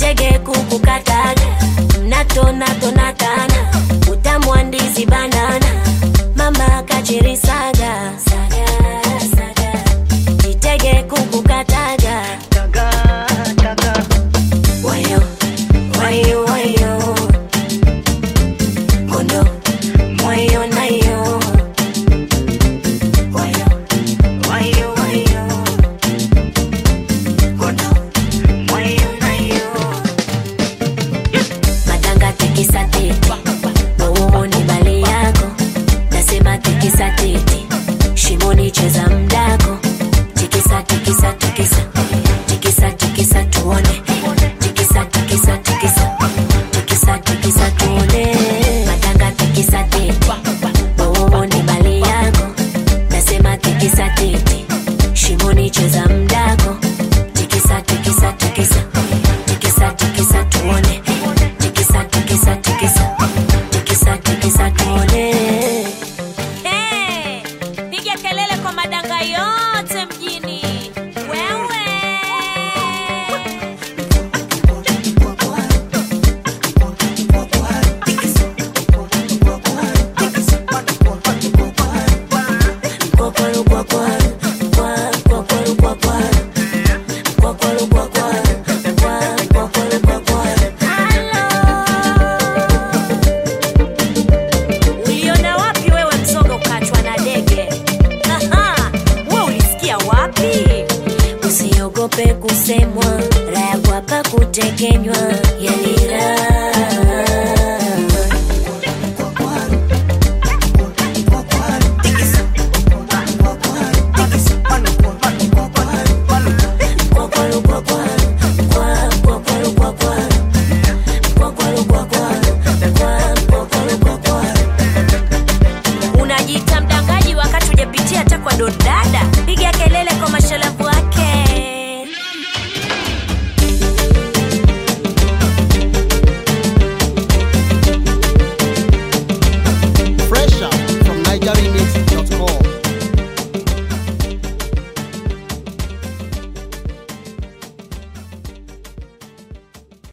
jitege kukukataga mnatonatonatana utamwandizi banana mama kachirisaga saga, saga. jitege kukukataga wayo wayo wayo kondo mwayo nayo wayo wayo wayo kondo mwayo nayo madanga tikisa tete wauoni bali yako nasema tikisa tete shimoni cheza mdako tikisa tikisa tikisa tikisa tikisa tuone tikisa tikisa tikisa tikisa tikisa tuone madanga tikisa tete wauoni bali yako nasema tikisa tete shimoni cheza mdako tikisa tikisa tikisa tikisa tikisa tuone tikisa tikisa tikisa tikisa tikisa tuone Hey, piga kelele kwa madanga yote mjini. Wewe Kwakwaru, kwakwaru, kwa- kwakwaru, kwakwaru. Kwakwaru, kwakwaru, kwa- kwakwaru, kwakwaru. uliona wapi wewe mzoga ukachwa na dege? Aha, we ulisikia wapi? usiogope kusemwa raya kwapa kutekenywa yeah.